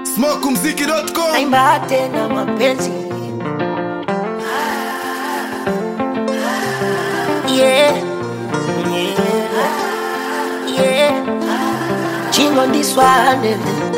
smokumziki.com naimba tena mapenzi yeah. Yeah. Yeah. Chingo this one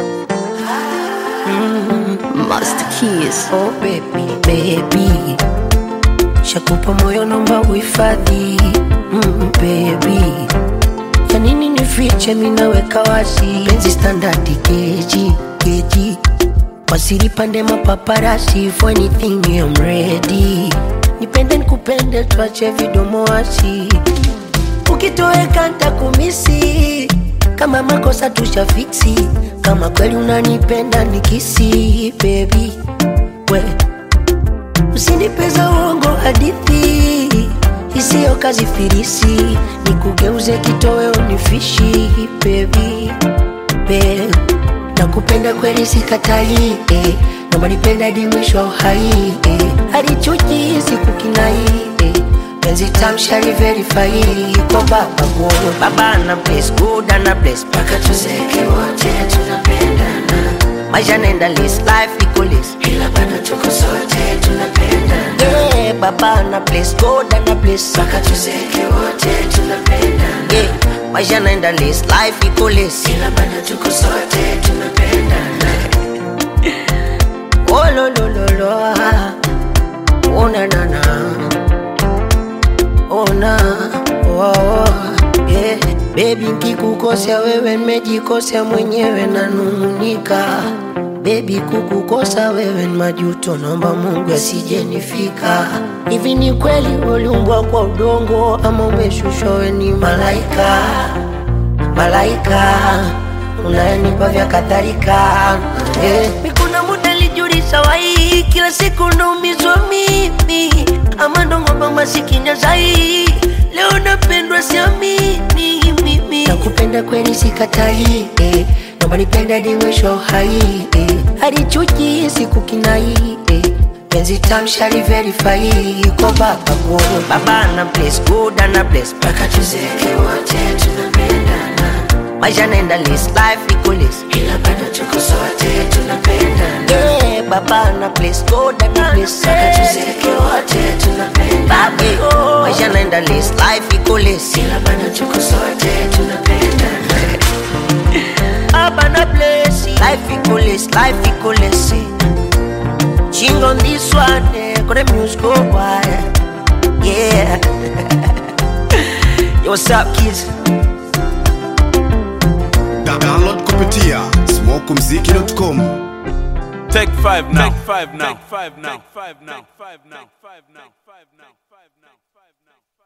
Master Keys. Oh baby, baby Shakupa moyo nomba uhifadhi mm, baby ya nini nifiche minaweka wazi penzi standard keji keji wasiripande mapaparasi for anything I'm ready nipende nikupende tuache vidomo wasi ukitoweka ntakumisi kama makosa tushafiksi kama kweli unanipenda nikisi baby we usinipeza uongo hadithi isiyo kazi firisi nikugeuze kitoweo nifishi baby babe nakupenda kweli sikatai eh. naomba nipenda hadi mwisho wa uhai eh. hadi chuki sikukinai eh. penzi tamshari verify kwa baba God. baba na bless good na bless mpaka tuzeke wote tunapendana maisha naenda list life iko list ila bado tuko sote tunapendana yeah, baba na bless God na bless mpaka tuzeke wote tunapendana yeah, maisha naenda list life iko list ila bado tuko sote tunapendana oh lo lo lo lo ah. oh na na na ona oh, oh, yeah. Baby nkikukosea wewe nimejikosea mwenyewe nanung'unika Baby kukukosa wewe ni majuto, naomba Mungu asijenifika. Hivi ni kweli uliumbwa kwa udongo ama umeshushwa wewe ni malaika? Malaika unayenipa vya kadhalika eh. Mikuna muda lijulisha wai, kila siku naumizwa mimi ama ndongomba masikini zai leo napendwa siamini mimi nakupenda kweli sikatai eh. naomba nipenda hadi mwisho wa uhai eh. hadi chuki sikukinai eh. penzi tamshari verify kwa baba God. baba na bless good na bless mpaka tuzeke wote tunapendana maisha naenda list life iko list ila bado tuko sote tunapendana yeah, baba na bless God na bless mpaka tuzeke wote tunapendana Babe, maisha naenda list life iko list ila bado tuko sote tunapendana baba na bless life iko list life iko list Ching on this one, eh, got the music go wild. Yeah. Yo, what's up, kids? download kupitia smokumziki.com Take five now. Take five now. Take five now. Take five now. Take five now. Take five now. Take five now. Take five now.